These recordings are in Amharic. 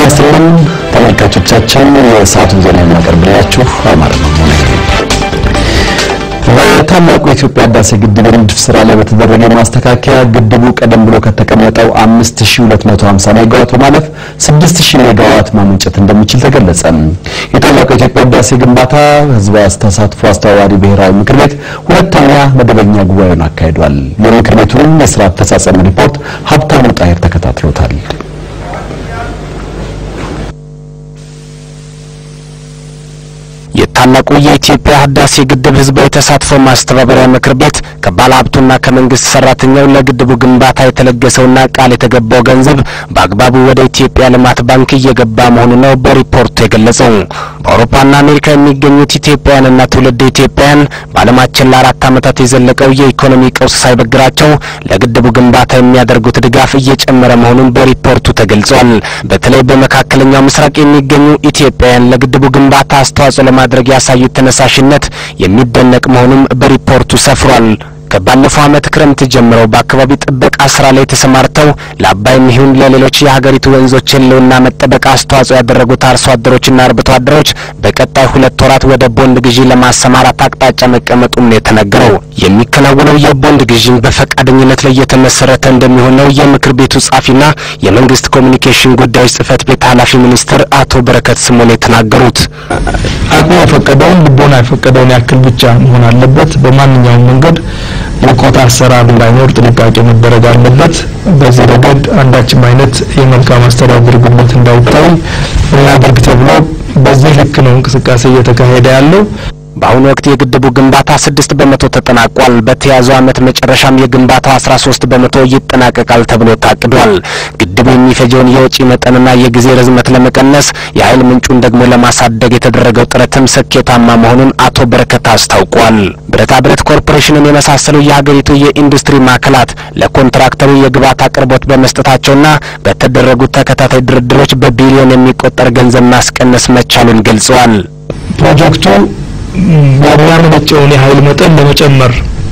ይስጥልን ተመልካቾቻችን፣ የሰዓቱን ዜና የማቀርብላችሁ አማረ ነው። በታላቁ የኢትዮጵያ ህዳሴ ግድብ የንድፍ ስራ ላይ በተደረገ ማስተካከያ ግድቡ ቀደም ብሎ ከተቀመጠው 5250 ሜጋዋት በማለፍ 6000 ሜጋዋት ማመንጨት እንደሚችል ተገለጸ። የታላቁ የኢትዮጵያ ህዳሴ ግንባታ ህዝባዊ ተሳትፎ አስተባባሪ ብሔራዊ ምክር ቤት ሁለተኛ መደበኛ ጉባኤውን አካሂዷል። የምክር ቤቱን የስራ አፈጻጸም ሪፖርት ሀብታሙ ጣሄር ተከታትሎታል። የታላቁ የኢትዮጵያ ህዳሴ ግድብ ህዝባዊ ተሳትፎ ማስተባበሪያ ምክር ቤት ከባለ ሀብቱና ከመንግስት ሰራተኛው ለግድቡ ግንባታ የተለገሰውና ቃል የተገባው ገንዘብ በአግባቡ ወደ ኢትዮጵያ ልማት ባንክ እየገባ መሆኑ ነው በሪፖርቱ የገለጸው። በአውሮፓና አሜሪካ የሚገኙት ኢትዮጵያውያንና ትውልድ ኢትዮጵያውያን በዓለማችን ለአራት ዓመታት የዘለቀው የኢኮኖሚ ቀውስ ሳይበግራቸው ለግድቡ ግንባታ የሚያደርጉት ድጋፍ እየጨመረ መሆኑን በሪፖርቱ ተገልጿል። በተለይ በመካከለኛው ምስራቅ የሚገኙ ኢትዮጵያውያን ለግድቡ ግንባታ አስተዋጽኦ ለማድረግ ያሳዩት ተነሳሽነት የሚደነቅ መሆኑም በሪፖርቱ ሰፍሯል። ከባለፈው ዓመት ክረምት ጀምረው በአካባቢ ጥበቃ ስራ ላይ ተሰማርተው ለአባይም ይሁን ለሌሎች የሀገሪቱ ወንዞች ህልውና መጠበቅ አስተዋጽኦ ያደረጉት አርሶ አደሮችና አርብቶ አደሮች በቀጣይ ሁለት ወራት ወደ ቦንድ ግዢ ለማሰማራት አቅጣጫ መቀመጡም ነው የተነገረው። የሚከናወነው የቦንድ ግዢም በፈቃደኝነት ላይ የተመሰረተ እንደሚሆን ነው የምክር ቤቱ ጻፊና የመንግስት ኮሚኒኬሽን ጉዳዮች ጽህፈት ቤት ኃላፊ ሚኒስትር አቶ በረከት ስምኦን የተናገሩት። አቅሙ የፈቀደውን ልቦና የፈቀደውን ያክል ብቻ መሆን አለበት። በማንኛውም መንገድ የኮታ አሰራር እንዳይኖር ጥንቃቄ መደረግ አለበት። በዚህ ረገድ አንዳችም አይነት የመልካም አስተዳደር ጉድለት እንዳይታይ እናድርግ ተብሎ በዚህ ልክ ነው እንቅስቃሴ እየተካሄደ ያለው። በአሁኑ ወቅት የግድቡ ግንባታ ስድስት በመቶ ተጠናቋል። በተያዘው ዓመት መጨረሻም የግንባታው አስራ ሶስት በመቶ ይጠናቀቃል ተብሎ ታቅዷል። ግድቡ የሚፈጀውን የወጪ መጠንና የጊዜ ርዝመት ለመቀነስ የኃይል ምንጩን ደግሞ ለማሳደግ የተደረገው ጥረትም ስኬታማ መሆኑን አቶ በረከት አስታውቋል። ብረታ ብረት ኮርፖሬሽንን የመሳሰሉ የሀገሪቱ የኢንዱስትሪ ማዕከላት ለኮንትራክተሩ የግብዓት አቅርቦት በመስጠታቸውና በተደረጉት ተከታታይ ድርድሮች በቢሊዮን የሚቆጠር ገንዘብ ማስቀነስ መቻሉን ገልጸዋል። ፕሮጀክቱ የሚያመነጨውን የኃይል መጠን ለመጨመር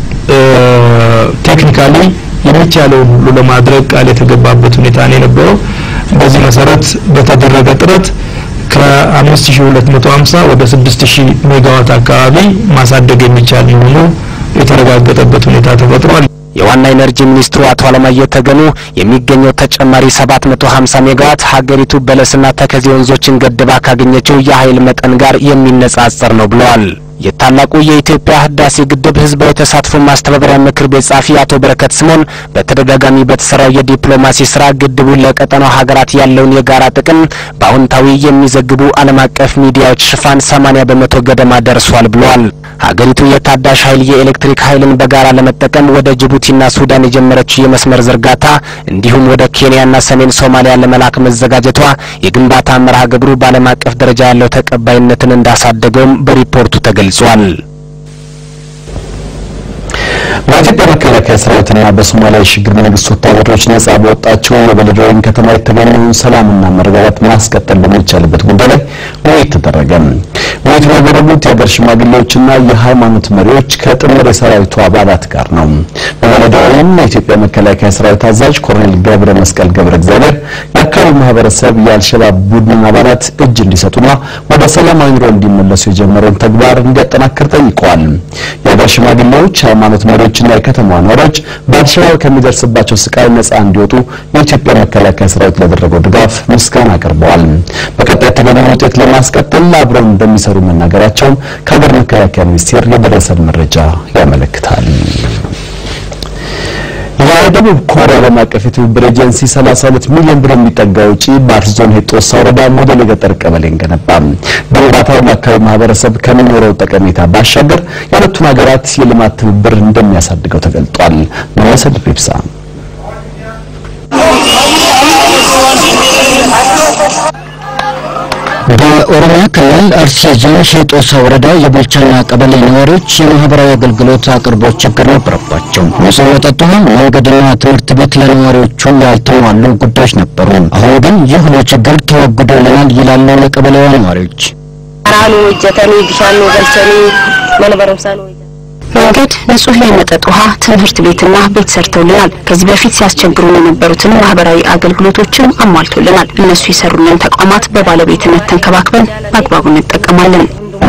ቴክኒካሊ የሚቻለውን ሁሉ ለማድረግ ቃል የተገባበት ሁኔታ ነው የነበረው። በዚህ መሰረት በተደረገ ጥረት ከ5250 ወደ 6000 ሜጋዋት አካባቢ ማሳደግ የሚቻል መሆኑ የተረጋገጠበት ሁኔታ ተፈጥሯል። የዋና ኢነርጂ ሚኒስትሩ አቶ አለማየሁ ተገኑ የሚገኘው ተጨማሪ 750 ሜጋዋት ሀገሪቱ በለስና ተከዜ ወንዞችን ገድባ ካገኘችው የኃይል መጠን ጋር የሚነጻጸር ነው ብለዋል። የታላቁ የኢትዮጵያ ህዳሴ ግድብ ህዝባዊ ተሳትፎ ማስተባበሪያ ምክር ቤት ጻፊ አቶ በረከት ስምኦን በተደጋጋሚ በተሰራው የዲፕሎማሲ ስራ ግድቡ ለቀጠናው ሀገራት ያለውን የጋራ ጥቅም በአዎንታዊ የሚዘግቡ ዓለም አቀፍ ሚዲያዎች ሽፋን 80 በመቶ ገደማ ደርሷል ብለዋል። ሀገሪቱ የታዳሽ ኃይል የኤሌክትሪክ ኃይልን በጋራ ለመጠቀም ወደ ጅቡቲና ሱዳን የጀመረችው የመስመር ዝርጋታ እንዲሁም ወደ ኬንያና ሰሜን ሶማሊያ ለመላክ መዘጋጀቷ የግንባታ መርሃ ግብሩ በዓለም አቀፍ ደረጃ ያለው ተቀባይነትን እንዳሳደገውም በሪፖርቱ ተገልጿል። በኢትዮጵያ መከላከያ ሰራዊትና በሶማሊያ የሽግግር መንግስት ወታደሮች ነጻ በወጣቸው የበለደወይን ከተማ የተገኘውን ሰላምና መረጋጋት ማስቀጠል በሚቻልበት ጉዳይ ላይ ውይይት ተደረገ። ውይይቱን ያደረጉት የሀገር ሽማግሌዎችና የሃይማኖት መሪዎች ከጥምር የሰራዊቱ አባላት ጋር ነው። በበለደወይን የኢትዮጵያ መከላከያ ሰራዊት አዛዥ ኮሎኔል ገብረ መስቀል ገብረ እግዚአብሔር የአካባቢው ማህበረሰብ የአልሸባብ ቡድን አባላት እጅ እንዲሰጡና ወደ ሰላማዊ ኑሮ እንዲመለሱ የጀመረውን ተግባር እንዲያጠናክር ጠይቀዋል። የሀገር ሽማግሌዎች፣ ሃይማኖት መሪዎችና የከተማዋ ነዋሪዎች በአልሸባብ ከሚደርስባቸው ስቃይ ነጻ እንዲወጡ የኢትዮጵያ መከላከያ ሰራዊት ላደረገው ድጋፍ ምስጋና አቅርበዋል። በቀጣይ የተገኘውን ውጤት ለማስቀጠል አብረው እንደሚሰሩ መናገራቸውን ከሀገር መከላከያ ሚኒስቴር የደረሰን መረጃ ያመለክታል። የደቡብ ኮሪያ ዓለም አቀፍ የትብብር ኤጀንሲ 32 ሚሊዮን ብር የሚጠጋ ውጪ በአርሲ ዞን ሄጦሳ ወረዳ ሞዴል የገጠር ቀበሌን ገነባ። ግንባታው ለአካባቢ ማህበረሰብ ከሚኖረው ጠቀሜታ ባሻገር የሁለቱን ሀገራት የልማት ትብብር እንደሚያሳድገው ተገልጧል። መሰል ፔፕሳ በኦሮሚያ ክልል አርሲ ዞን ሼጦሳ ወረዳ የቦልቻና ቀበሌ ነዋሪዎች የማህበራዊ አገልግሎት አቅርቦት ችግር ነበረባቸው። ንጹህ መጠጥ ውሃ፣ መንገድና ትምህርት ቤት ለነዋሪዎቹ ያልተሟሉ ጉዳዮች ነበሩ። አሁን ግን ይህ ሁሉ ችግር ተወግዶልናል ይላሉ የቀበሌዋ ነዋሪዎች። አራኑ ወጀተኒ ቢሻኑ ገልቸኒ መነ በረምሳኑ መንገድ፣ ንጹህ የመጠጥ ውሃ፣ ትምህርት ቤትና ቤት ሰርተውልናል። ከዚህ በፊት ሲያስቸግሩን የነበሩትን ማህበራዊ አገልግሎቶችም አሟልቶልናል። እነሱ የሰሩልን ተቋማት በባለቤትነት ተንከባክበን በአግባቡ እንጠቀማለን።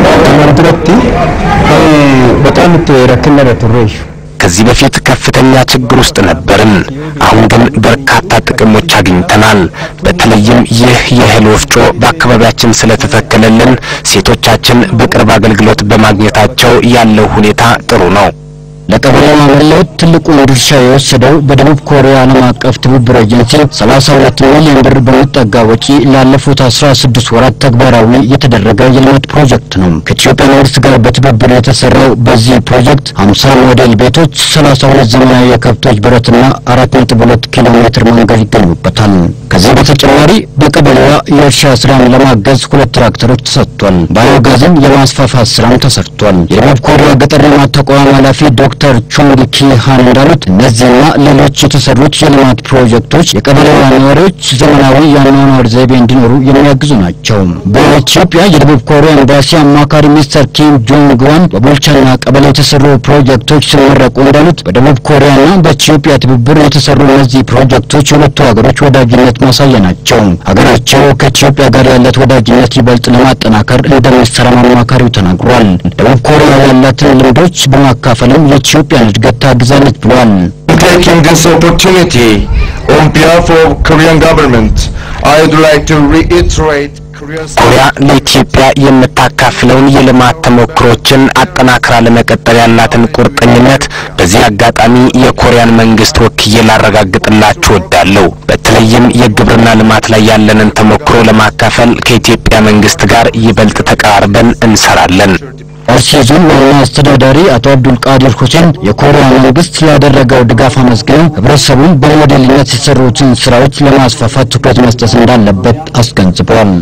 በጣም ረክነ ቱሬሽ ከዚህ በፊት ከፍተኛ ችግር ውስጥ ነበርን። አሁን ግን በርካታ ጥቅሞች አግኝተናል። በተለይም ይህ የእህል ወፍጮ በአካባቢያችን ስለተተከለልን ሴቶቻችን በቅርብ አገልግሎት በማግኘታቸው ያለው ሁኔታ ጥሩ ነው። ለቀበሌው መለወጥ ትልቁን ድርሻ የወሰደው በደቡብ ኮሪያ ዓለም አቀፍ ትብብር ኤጀንሲ 32 ሚሊዮን ብር በሚጠጋ ወጪ ላለፉት 16 ወራት ተግባራዊ የተደረገ የልማት ፕሮጀክት ነው። ከኢትዮጵያ መንግስት ጋር በትብብር የተሰራው በዚህ ፕሮጀክት 50 ሞዴል ቤቶች፣ 32 ዘመናዊ የከብቶች በረትና 4.2 ኪሎ ሜትር መንገድ ይገኙበታል። ከዚህ በተጨማሪ በቀበሌዋ የእርሻ ስራን ለማገዝ ሁለት ትራክተሮች ተሰጥቷል። ባዮጋዝን የማስፋፋት ስራም ተሰርቷል። የደቡብ ኮሪያ ገጠር ልማት ተቋም ኃላፊ ዶክተር ቹንግ ኪሃን እንዳሉት እነዚህና ሌሎች የተሰሩት የልማት ፕሮጀክቶች የቀበሌዋ ነዋሪዎች ዘመናዊ የአኗኗር ዘይቤ እንዲኖሩ የሚያግዙ ናቸው። በኢትዮጵያ የደቡብ ኮሪያ ኤምባሲ አማካሪ ሚስተር ኪም ጆንግ ዋን በቦልቻና ቀበሌ የተሰሩ ፕሮጀክቶች ሲመረቁ እንዳሉት በደቡብ ኮሪያና በኢትዮጵያ ትብብር የተሰሩ እነዚህ ፕሮጀክቶች የሁለቱ ሀገሮች ወዳጅነት ማሳያ ናቸው። ሀገራቸው ከኢትዮጵያ ጋር ያላት ወዳጅነት ይበልጥ ለማጠናከር እንደሚሰራም አማካሪው ተናግሯል። ደቡብ ኮሪያ ያላትን ልምዶች በማካፈልም የኢትዮጵያን እድገት ታግዛለች ብሏል። Taking this opportunity on behalf of Korean government, I would like to reiterate Korea's ኮሪያ ለኢትዮጵያ የምታካፍለውን የልማት ተሞክሮችን አጠናክራ ለመቀጠል ያላትን ቁርጠኝነት በዚህ አጋጣሚ የኮሪያን መንግስት ወክዬ ላረጋግጥላችሁ እወዳለሁ። በተለይም የግብርና ልማት ላይ ያለንን ተሞክሮ ለማካፈል ከኢትዮጵያ መንግስት ጋር ይበልጥ ተቀራርበን እንሰራለን። አርሲ ዞን ዋና አስተዳዳሪ አቶ አብዱል ቃዲር ሁሴን የኮሪያ መንግስት ላደረገው ድጋፍ አመስግነው ህብረተሰቡን በሞዴልነት የተሰሩትን ስራዎች ለማስፋፋት ትኩረት መስጠት እንዳለበት አስገንዝበዋል።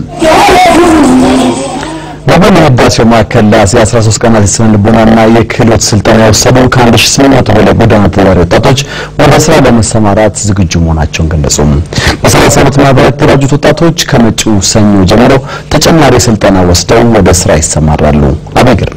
በቦሌ ህዳሴው ማዕከል ለ13 ቀናት የስነ ልቦናና የክህሎት ስልጠና የወሰዱ ከ1800 በላይ ጎዳና ተዳዳሪ ወጣቶች ወደ ስራ ለመሰማራት ዝግጁ መሆናቸውን ገለጹ። በሰላሳ ዓመት ማህበራት የተደራጁት ወጣቶች ከመጪው ሰኞ ጀምረው ተጨማሪ ስልጠና ወስደው ወደ ስራ ይሰማራሉ። አበይ ግርማ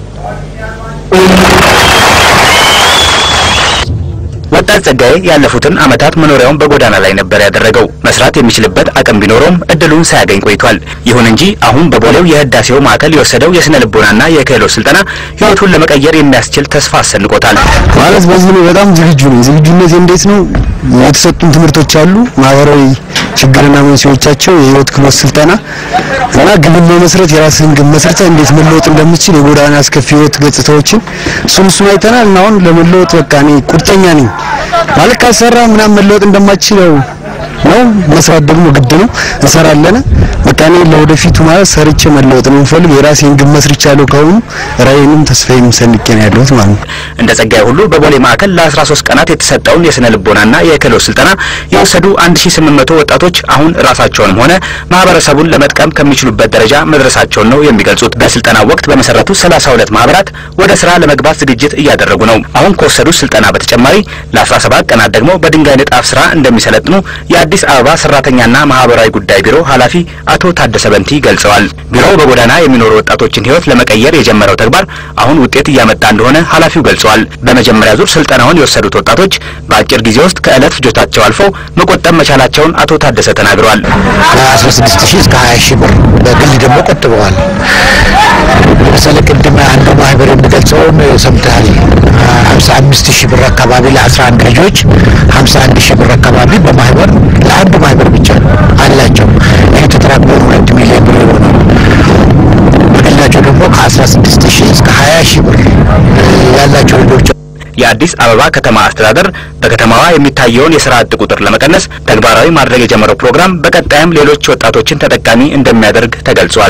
ወጣት ጸጋዬ ያለፉትን ዓመታት መኖሪያውን በጎዳና ላይ ነበር ያደረገው። መስራት የሚችልበት አቅም ቢኖረውም እድሉን ሳያገኝ ቆይቷል። ይሁን እንጂ አሁን በቦሌው የህዳሴው ማዕከል የወሰደው የስነ ልቦናና የክህሎት ስልጠና ህይወቱን ለመቀየር የሚያስችል ተስፋ አሰንቆታል። ማለት በዚህ ነው በጣም ዝግጁ ነኝ። ዝግጁነት እንዴት ነው? የተሰጡን ትምህርቶች አሉ፣ ማህበራዊ ችግርና መንስኤዎቻቸው፣ የህይወት ክህሎት ስልጠና እና ግብን መመስረት የራስህን ግብ መስርተህ እንዴት መለወጥ እንደምትችል የጎዳና አስከፊ ህይወት ገጽታዎችን እሱን እሱን አይተናል እና አሁን ለመለወጥ በቃ እኔ ቁርጠኛ ነኝ ማለት ካልሰራ ምናምን መለወጥ እንደማችለው ነው። መስራት ደግሞ ግድ ነው። እንሰራለን። በቃ እኔ ለወደፊቱ ማለት ሰርቼ መለወጥ ነው የምፈልግ። የራሴን ግብ መስርቻለሁ። ካሁኑ ራዕይንም ተስፋዬም ሰንቄ ነው ያለሁት ማለት ነው። እንደ ጸጋዬ ሁሉ በቦሌ ማዕከል ለ13 ቀናት የተሰጠውን የስነ ልቦናና የክህሎት ስልጠና የወሰዱ 1800 ወጣቶች አሁን ራሳቸውንም ሆነ ማህበረሰቡን ለመጥቀም ከሚችሉበት ደረጃ መድረሳቸውን ነው የሚገልጹት። በስልጠናው ወቅት በመሰረቱ 32 ማህበራት ወደ ስራ ለመግባት ዝግጅት እያደረጉ ነው። አሁን ከወሰዱት ስልጠና በተጨማሪ ለ17 ቀናት ደግሞ በድንጋይ ንጣፍ ስራ እንደሚሰለጥኑ የአዲስ አበባ ሰራተኛና ማህበራዊ ጉዳይ ቢሮ ኃላፊ አቶ ታደሰ በንቲ ገልጸዋል። ቢሮው በጎዳና የሚኖሩ ወጣቶችን ህይወት ለመቀየር የጀመረው ተግባር አሁን ውጤት እያመጣ እንደሆነ ኃላፊው ገልጸዋል። በመጀመሪያ ዙር ስልጠናውን የወሰዱት ወጣቶች በአጭር ጊዜ ውስጥ ከዕለት ፍጆታቸው አልፈው መቆጠብ መቻላቸውን አቶ ታደሰ ተናግረዋል። ከ16 ሺህ እስከ 20 ሺህ ብር በግል ደግሞ ቆጥበዋል። ለምሳሌ ቅድም አንዱ ማህበር የሚገልጸውን ሰምተሃል። 55 ሺህ ብር አካባቢ ለ11 ልጆች 51 ሺህ ብር አካባቢ በማህበር ለአንዱ ማህበር ብቻ ነው አላቸው። ይህ ተጠራቅሞ ሁለት ሚሊዮን ብር የሆነው በግላቸው ደግሞ ከ16 ሺህ እስከ 20 ሺህ ብር ያላቸው ልጆች የአዲስ አበባ ከተማ አስተዳደር በከተማዋ የሚታየውን የስራ አጥ ቁጥር ለመቀነስ ተግባራዊ ማድረግ የጀመረው ፕሮግራም በቀጣይም ሌሎች ወጣቶችን ተጠቃሚ እንደሚያደርግ ተገልጿል።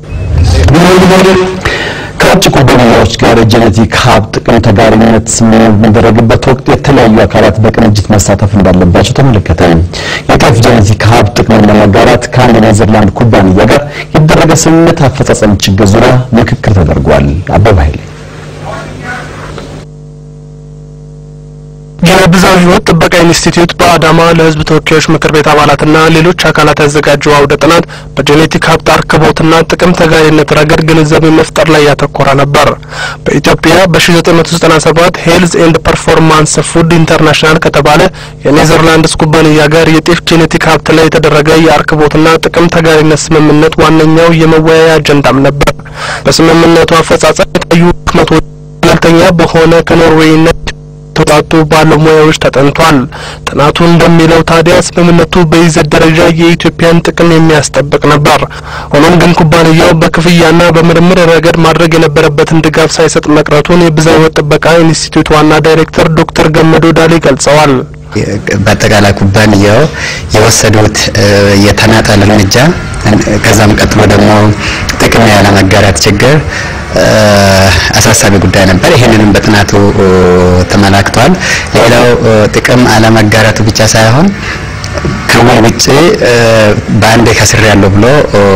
ከውጭ ኩባንያዎች ጋር የጄኔቲክ ሀብት ጥቅም ተጋሪነት ስምምነት በሚደረግበት ወቅት የተለያዩ አካላት በቅንጅት መሳተፍ እንዳለባቸው ተመለከተ። የጤፍ ጄኔቲክ ሀብት ጥቅምን ለመጋራት ከአንድ ኔዘርላንድ ኩባንያ ጋር የተደረገ ስምምነት አፈጻጸም ችግር ዙሪያ ምክክር ተደርጓል። አበባ ኃይሌ የብዝሃ ሕይወት ጥበቃ ኢንስቲትዩት በአዳማ ለሕዝብ ተወካዮች ምክር ቤት አባላትና ሌሎች አካላት ያዘጋጀው አውደ ጥናት በጄኔቲክ ሀብት አርክቦትና ጥቅም ተጋሪነት ረገድ ግንዛቤ መፍጠር ላይ ያተኮረ ነበር። በኢትዮጵያ በ1997 ሄልዝ ኤንድ ፐርፎርማንስ ፉድ ኢንተርናሽናል ከተባለ የኔዘርላንድስ ኩባንያ ጋር የጤፍ ጄኔቲክ ሀብት ላይ የተደረገ የአርክቦትና ጥቅም ተጋሪነት ስምምነት ዋነኛው የመወያያ አጀንዳም ነበር። በስምምነቱ አፈጻጸም የታዩ ድክመቶች ገለልተኛ በሆነ ከኖርዌይና የተውጣጡ ባለሙያዎች ተጠንቷል። ጥናቱ እንደሚለው ታዲያ ስምምነቱ በይዘት ደረጃ የኢትዮጵያን ጥቅም የሚያስጠብቅ ነበር። ሆኖም ግን ኩባንያው በክፍያና በምርምር ረገድ ማድረግ የነበረበትን ድጋፍ ሳይሰጥ መቅረቱን የብዝሃ ሕይወት ጥበቃ ኢንስቲትዩት ዋና ዳይሬክተር ዶክተር ገመዶ ዳሌ ገልጸዋል። በአጠቃላይ ኩባንያው የወሰዱት የተናጠል እርምጃ ከዛም ቀጥሎ ደግሞ ጥቅም ያለመጋራት ችግር አሳሳቢ ጉዳይ ነበር። ይህንንም በጥናቱ ተመላክቷል። ሌላው ጥቅም አለመጋራቱ ብቻ ሳይሆን ከውል ውጭ በአንዴ ከስር ያለው ብሎ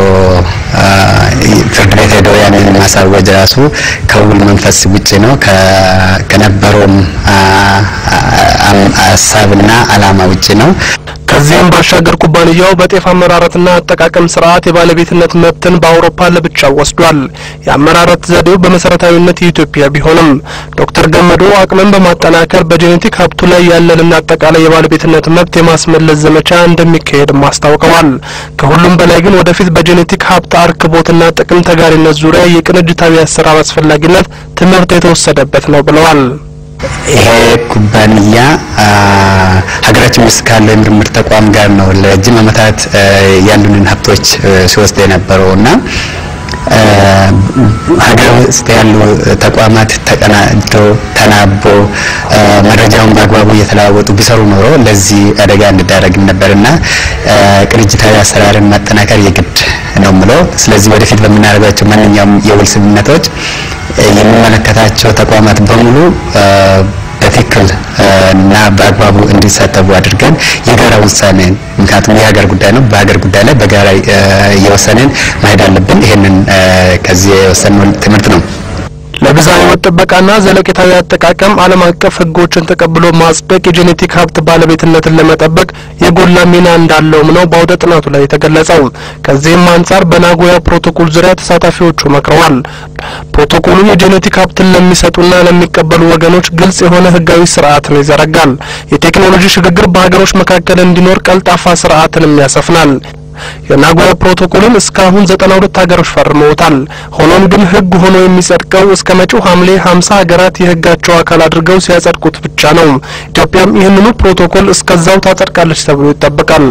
ፍርድ ቤት ሄዶ ያንን ማሳወጅ ራሱ ከውል መንፈስ ውጭ ነው፣ ከነበረውም ሀሳብና አላማ ውጭ ነው። ከዚህም ባሻገር ኩባንያው በጤፍ አመራረትና አጠቃቀም ስርዓት የባለቤትነት መብትን በአውሮፓ ለብቻው ወስዷል። የአመራረት ዘዴው በመሰረታዊነት የኢትዮጵያ ቢሆንም ዶክተር ገመዶ አቅምን በማጠናከር በጄኔቲክ ሀብቱ ላይ ያለንን አጠቃላይ የባለቤትነት መብት የማስመለስ ዘመቻ እንደሚካሄድም አስታውቀዋል። ከሁሉም በላይ ግን ወደፊት በጄኔቲክ ሀብት አርክቦትና ጥቅም ተጋሪነት ዙሪያ የቅንጅታዊ አሰራር አስፈላጊነት ትምህርት የተወሰደበት ነው ብለዋል። ይሄ ኩባንያ ሀገራችን ውስጥ ካለው የምርምር ተቋም ጋር ነው ለረጅም ዓመታት ያሉንን ሀብቶች ሲወስድ የነበረው እና ሀገር ውስጥ ያሉ ተቋማት ተቀናጅተው ተናቦ መረጃውን በአግባቡ እየተለዋወጡ ቢሰሩ ኖሮ ለዚህ አደጋ እንዳረግም ነበርና ቅንጅታዊ አሰራርን ማጠናከር የግድ ነው ምለው። ስለዚህ ወደፊት በምናደርጋቸው ማንኛውም የውል ስምምነቶች የሚመለከታቸው ተቋማት በሙሉ በትክክል እና በአግባቡ እንዲሳተፉ አድርገን የጋራ ውሳኔ ምክንያቱም የሀገር ጉዳይ ነው። በሀገር ጉዳይ ላይ በጋራ እየወሰንን መሄድ አለብን። ይህንን ከዚህ የወሰንነው ትምህርት ነው። ለብዝሃ ሕይወት ጥበቃና ዘለቄታዊ አጠቃቀም ዓለም አቀፍ ሕጎችን ተቀብሎ ማጽደቅ የጄኔቲክ ሀብት ባለቤትነትን ለመጠበቅ የጎላ ሚና እንዳለውም ነው በአውደ ጥናቱ ላይ የተገለጸው። ከዚህም አንጻር በናጎያ ፕሮቶኮል ዙሪያ ተሳታፊዎቹ መክረዋል። ፕሮቶኮሉ የጄኔቲክ ሀብትን ለሚሰጡና ለሚቀበሉ ወገኖች ግልጽ የሆነ ሕጋዊ ስርዓትን ይዘረጋል። የቴክኖሎጂ ሽግግር በሀገሮች መካከል እንዲኖር ቀልጣፋ ስርዓትንም ያሰፍናል። የናጎያ ፕሮቶኮልን እስካሁን ዘጠና ሁለት ሀገሮች ፈርመውታል። ሆኖም ግን ህግ ሆኖ የሚጸድቀው እስከ መጪው ሐምሌ ሀምሳ ሀገራት የህጋቸው አካል አድርገው ሲያጸድቁት ብቻ ነው። ኢትዮጵያም ይህንኑ ፕሮቶኮል እስከዛው ታጸድቃለች ተብሎ ይጠበቃል።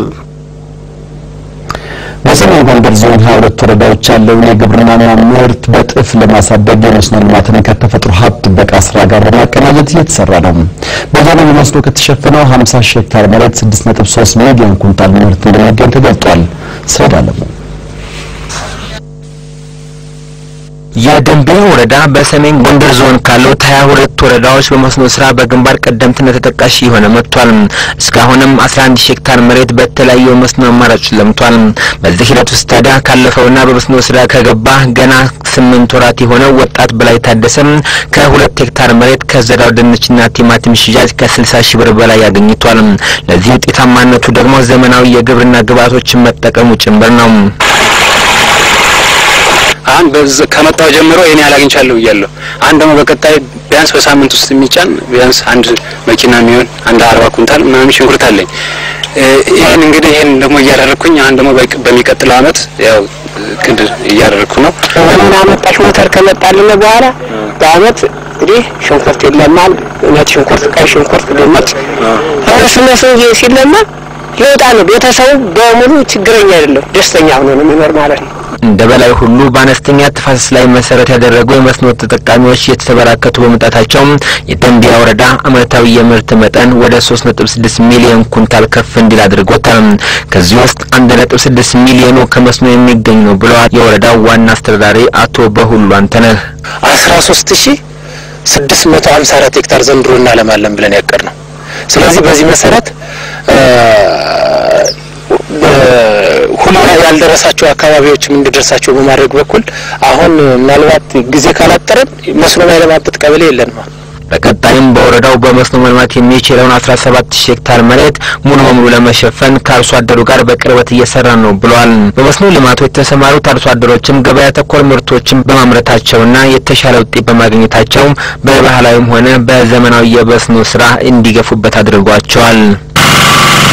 በሰሜን ጎንደር ዞን ሀያ ሁለት ወረዳዎች ያለውን የግብርናና ምርት በጥፍ ለማሳደግ የመስኖ ልማትን ከተፈጥሮ ሀብት ጥበቃ ስራ ጋር በማቀናጀት እየተሰራ ነው። በዞኑ በመስኖ ከተሸፈነው 50 ሺህ ሄክታር መሬት 6.3 ሚሊዮን ኩንታል ምርት እንደሚገኝ ተገልጧል። ሰይድ አለሙ የደንቢያ ወረዳ በሰሜን ጎንደር ዞን ካሉት ሀያ ሁለት ወረዳዎች በመስኖ ስራ በግንባር ቀደምትነት ተጠቃሽ የሆነ መጥቷል። እስካሁንም አስራ አንድ ሺህ ሄክታር መሬት በተለያዩ መስኖ አማራጮች ለምቷል። በዚህ ሂደት ውስጥ ታዲያ ካለፈውና በመስኖ ስራ ከገባ ገና ስምንት ወራት የሆነው ወጣት በላይ ታደሰም ከሁለት ሄክታር መሬት ከዘራው ድንችና ቲማቲም ሽያጭ ከስልሳ ሺህ ብር በላይ አግኝቷል። ለዚህ ውጤታማነቱ ደግሞ ዘመናዊ የግብርና ግብዓቶችን መጠቀሙ ጭምር ነው። አሁን ከመጣው ጀምሮ ይሄን ያህል አግኝቻለሁ ብያለሁ። አሁን ደግሞ በቀጣይ ቢያንስ በሳምንት ውስጥ የሚጫን ቢያንስ አንድ መኪና የሚሆን አንድ አርባ ኩንታል ምናምን ሽንኩርት አለኝ። ይህን እንግዲህ ይህን ደግሞ እያደረግኩኝ አሁን ደግሞ በሚቀጥለው አመት ያው እቅድ እያደረግኩ ነው። ዘመን አመጣሽ ሞተር ከመጣልን በኋላ በአመት እንግዲህ ሽንኩርት ይለማል። ነጭ ሽንኩርት፣ ቀይ ሽንኩርት፣ ድንች እርስ እነሱ ሲለማ ለውጣ ነው። ቤተሰቡ በሙሉ ችግረኛ አይደለም፣ ደስተኛ ሆኖ ነው የሚኖር ማለት ነው። እንደ በላይ ሁሉ በአነስተኛ ተፋሰስ ላይ መሰረት ያደረጉ የመስኖ ተጠቃሚዎች እየተበራከቱ በመምጣታቸው የደንቢያ ወረዳ አመታዊ የምርት መጠን ወደ 3.6 ሚሊዮን ኩንታል ከፍ እንዲል አድርጎታል። ከዚህ ውስጥ 1.6 ሚሊዮኑ ከመስኖ የሚገኝ ነው ብለዋል የወረዳው ዋና አስተዳዳሪ አቶ በሁሉ አንተነህ። 13654 ሄክታር ዘንድሮ እናለማለን ብለን ያቀድ ነው። ስለዚህ በዚህ መሰረት ሁሉ ያልደረሳቸው አካባቢዎችም እንዲደርሳቸው በማድረግ በኩል አሁን ምናልባት ጊዜ ካላጠረን መስኖ ማይለማበት ቀበሌ የለንም። በቀጣይም በወረዳው በመስኖ መልማት የሚችለውን 17 ሺህ ሄክታር መሬት ሙሉ በሙሉ ለመሸፈን ከአርሶ አደሩ ጋር በቅርበት እየሰራ ነው ብሏል። በመስኖ ልማቱ የተሰማሩት አርሶ አደሮችም ገበያ ተኮር ምርቶችን በማምረታቸውና የተሻለ ውጤት በማግኘታቸው በባህላዊም ሆነ በዘመናዊ የመስኖ ስራ እንዲገፉበት አድርጓቸዋል።